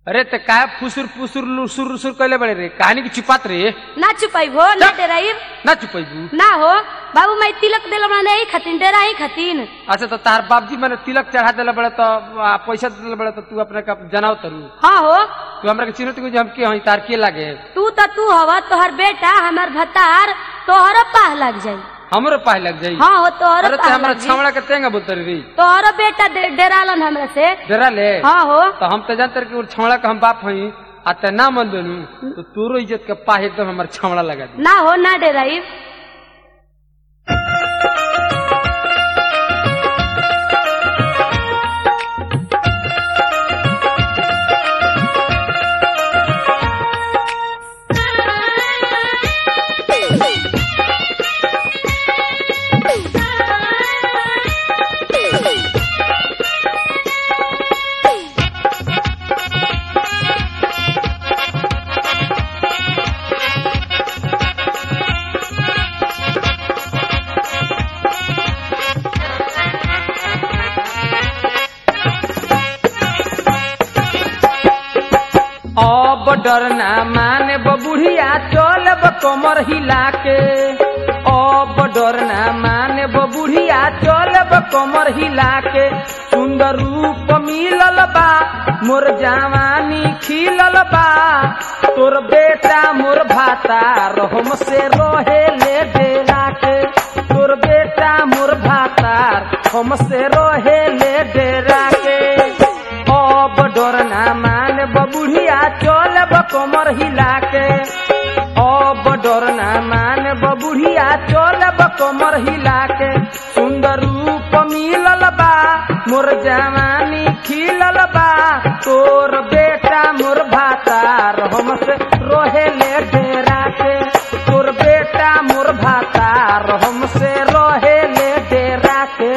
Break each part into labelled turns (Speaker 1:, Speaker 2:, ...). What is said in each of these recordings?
Speaker 1: अरे ते काय फुसूर फुसूर लुसूर लुसूर कैले बड़े रे कहानी की छिपात रे
Speaker 2: ना चुपाई हो ना डेराइब
Speaker 1: ना चुपैबू
Speaker 2: ना हो बाबू माई तिलक दिल बना ही खातिन डेरा ही खातिन
Speaker 1: अच्छा तो तार बाबजी मैंने तिलक चढ़ा दिला बड़े तो आ, पैसा दिला बड़े तो तू अपने का जनाव तरू
Speaker 2: हाँ हो
Speaker 1: तू हमरा के चिन्हत कि हम के हई तार के लागे
Speaker 2: तू तो तू हवा तोहर बेटा हमार भतार तोहरो पाह लग जाई
Speaker 1: हमरो पाए लग जाई
Speaker 2: हाँ हो तोहरो
Speaker 1: अरे ते
Speaker 2: पाह
Speaker 1: हमरा
Speaker 2: लग जाई
Speaker 1: छावड़ा के तेंगा बोतरी रे
Speaker 2: तोहरो बेटा डे- डेरालन हमरा से
Speaker 1: डरा ले
Speaker 2: हाँ हो
Speaker 1: तो हम तो जानते रहे कि वो छावड़ा का हम बाप हई आ ते ना मन बनू तो तोरो इज्जत के पाहे एकदम हमार छावड़ा लगा दी
Speaker 2: ना हो ना डेराइब
Speaker 1: अब डरना माने बबुढ़िया चलब कमर हिला के अब डरना माने बबुढ़िया चलब कमर हिला के सुंदर रूप मिलल बा मोर जवानी खिलल बा तोर बेटा मोर भाता रहम से रहे ले डेरा के तोर बेटा मोर भाता हम से रहे ले डेरा के अब डरना मान बबुढ़िया चलब कमर हिला के अब डरना मान बबुढ़िया चलब कमर हिला के सुंदर रूप मिलल बा मोर जवानी खिलल बा तोर बेटा मोर भातार हमसे रोहे ले डेरा के तोर बेटा मोर भातार हमसे रोहे ले डेरा के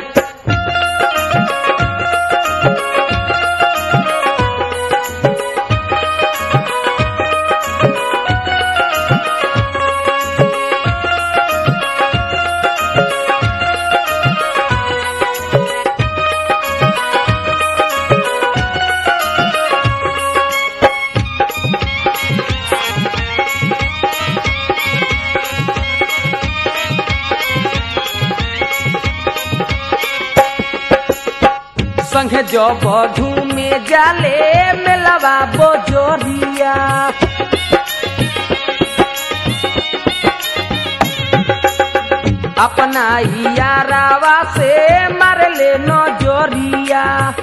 Speaker 1: संगे जब घूमे जाले मेलवा बोजोरिया अपना यारावा से मारले नजरिया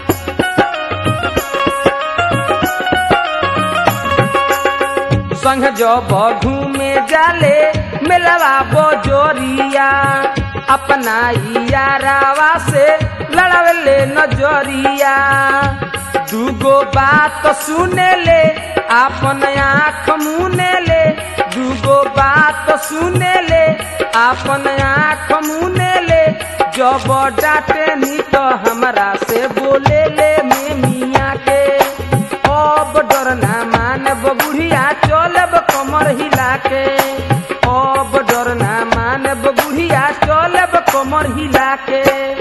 Speaker 1: संग जब घूमे जाले मेलवा बोजोरिया अपना यारावा से लड़ावले नजरिया दूगो बात सुने ले अपन आँख मुने ले दूगो बात सुने ले अपन आँख मुने ले जब डांटे नी तो हमरा से बोले ले में मियाँ के अब डरना मानब बुढ़िया चलब कमर हिला के अब डरना मानब बुढ़िया चलब कमर हिला के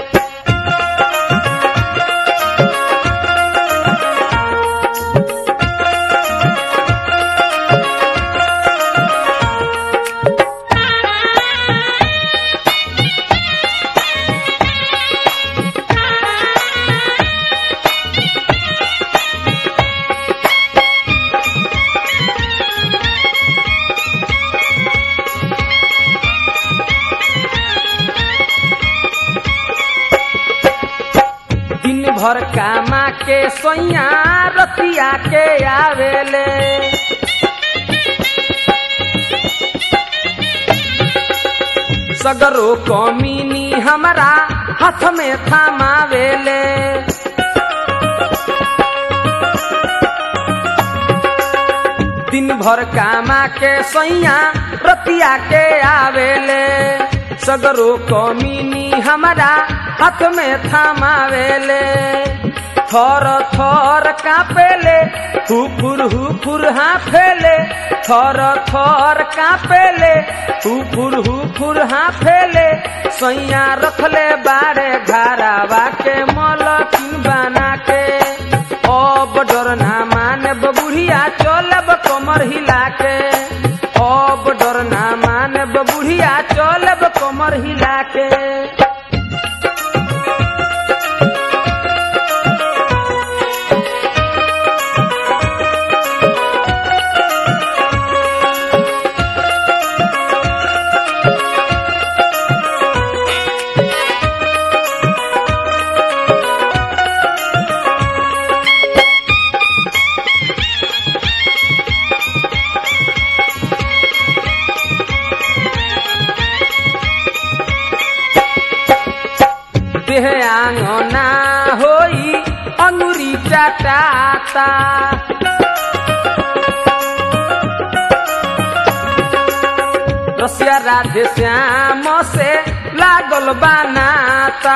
Speaker 1: दिन भर कामा के सोइया रतिया के आवेले सगरो कमीनी हमरा हाथ में थमावेले दिन भर कामा के सैया रतिया के आवेले सगरो कमीनी हमरा हाथ में थमावेले थर थर कापेले हुफुर हुफुर हाफेले थर थर कापेले हुफुर हुफुर हाफेले सैया रखले बारे घरावा के मलकिन बना के अब डर ना माने बुढ़िया चलब कमर हिला के अब डर ना माने बुढ़िया चलब कमर हिला के देह आंगना होई अंगुरी चटाता रसिया राधे श्याम से लागल बनाता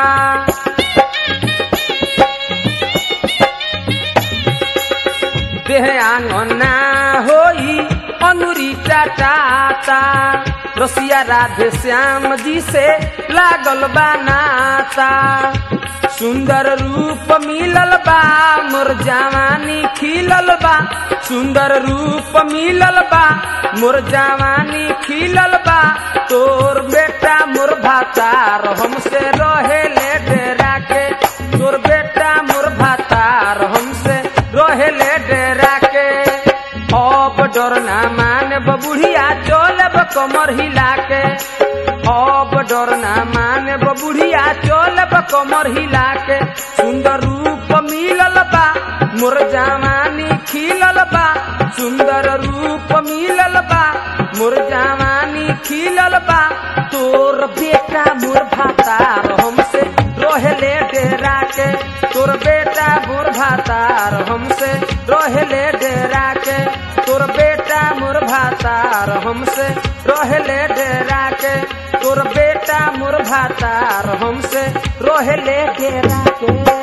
Speaker 1: देह आंगना होई अंगुरी चटाता रसिया राधे श्याम जी से लागल बनाता सुंदर रूप मिलल बा मोर जवानी खिलल बा सुंदर रूप मिलल बा मोर जवानी खिलल बा तोर बेटा मोर भातार हमसे रहे ले डेरा के तोर बेटा मोर भातार हमसे रहे ले डेरा के अब डर ना माने बुढ़िया चलब कमर हिला के अब डर ना माने बुढ़िया चलब कमर हिला के सुंदर रूप मिलल बा मोर जवानी खिलल बा सुंदर रूप मिलल बा मोर जवानी खिलल बा तोर बेटा मोर भातार हमसे रोहले डेरा के तोर बेटा मोर भातार हमसे रोहले डेरा के तोर बेटा मोर भातार हमसे रोहले डेरा के तोर बेटा मोर भातार हमसे रोहले डेरा के